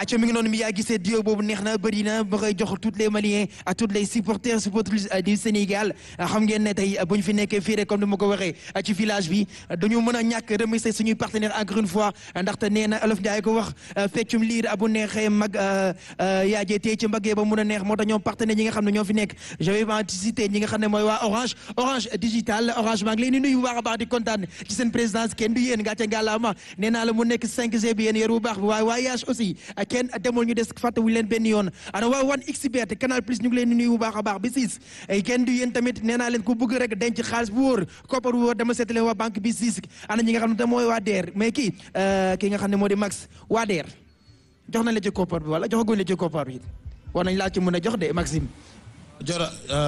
acca mi ngi noonu mi yaa gisee dio boobu neex na bëri na ba koy jox toutes les Maliens à tous les supporters supportrices du Sénégal xam ngeen ne tey bu ñu fi nekkee fii rek comme ni ma ko waxee ci village bi dañu mën a ñàkk remercier suñuy partenaire encore une fois ndaxte nee na Olof Ndiaye ko wax feccum liir bu neexee mag yaajee tey ci mbaggee ba mun a neex moo tax ñoom partenaires yi nga xam ne ñoo fi nekk je vais pas citer ñi nga xam ne mooy waa Orange Orange digital Orange maa ngi leen di nuyu bu baax a baax di kontaan ci seen présidence kenn du yéen gàcce ngàllaama nee naa la mu nekk 5G bi yéen yor bu baax bi waaye voyage aussi kenn demul ñu des fàttewuñu leen benn yoon ana waa wan xbet canal plus ñu ngi leen di nuyu bu baax a baax bi siis kenn du yéen tamit nee naa leen ku bëgg rek denc xaalis bu wóor koppar bu wóor dama seeti leen waa banque bi siis ana ñi nga xam ne te mooy waa DER mais kii kii nga xam ne moo di max waa DER jox nañ la ci koppar bi wala joxaguñ la ci koppar bi war nañ laa ci mën a jox de Maxime jora